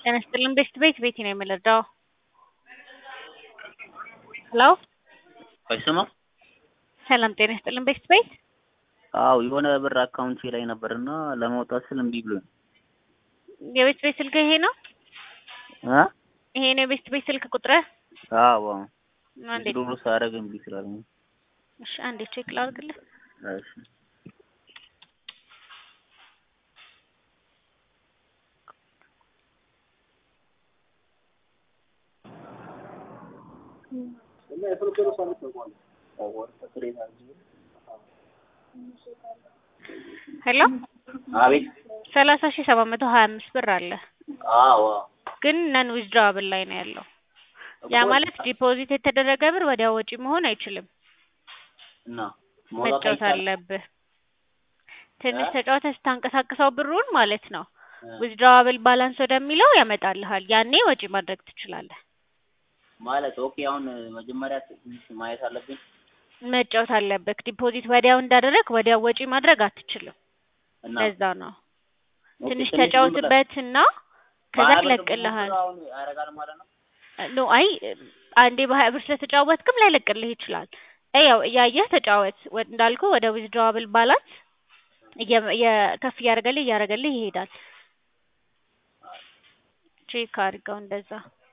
ጤና ይስጥልን ቤት ቤት ቤቲ ነው የምንረዳው። ሄሎ አይሰማም? ሰላም ጤና ይስጥልን ቤት ቤት አዎ የሆነ ብር አካውንቴ ላይ ነበርና ለማውጣት ስል እምቢ ብሎኝ የቤት ቤት ስልክ ይሄ ነው? እ ይሄ ነው የቤት ቤት ስልክ ቁጥርህ? አዎ አንዴ ዶሮ ሳደርግ እምቢ ስላለኝ እሺ አንዴ ቼክ ላድርግልህ። እሺ ሄሎ አቤት ሰላሳ ሺህ ሰባት መቶ ሀያ አምስት ብር አለ አዎ ግን ነን ዊዝድራብል ላይ ነው ያለው። ያ ማለት ዲፖዚት የተደረገ ብር ወዲያው ወጪ መሆን አይችልም። እና መጫወት አለብህ። ትንሽ ተጫውተህ ስታንቀሳቅሰው ብሩን ማለት ነው ዊዝድራብል ባላንስ ወደሚለው ያመጣልሃል። ያኔ ወጪ ማድረግ ትችላለህ። ማለት ኦኬ አሁን መጀመሪያ ትንሽ ማየት አለብኝ መጫወት አለብህ። ዲፖዚት ወዲያው እንዳደረግ ወዲያው ወጪ ማድረግ አትችልም። እና ለዛ ነው ኦኬ፣ ትንሽ ትንሽ ተጫውትበትና ከዛ በሀያ ብር ይለቅልሃል። ደግሞ አሁን ያደርጋል ማለት ነው። ኖ አይ አንዴ በሀያ ብር ስለተጫወትክም ላይለቅልህ ይችላል። ያው እያየህ ተጫወት። ወ- እንዳልኩ ወደ ዊዝድራብል ባላንስ እየ- እየ- ከፍ እያደረገልህ እያደረገልህ ይሄዳል። ቼክ አድርገው እንደዛ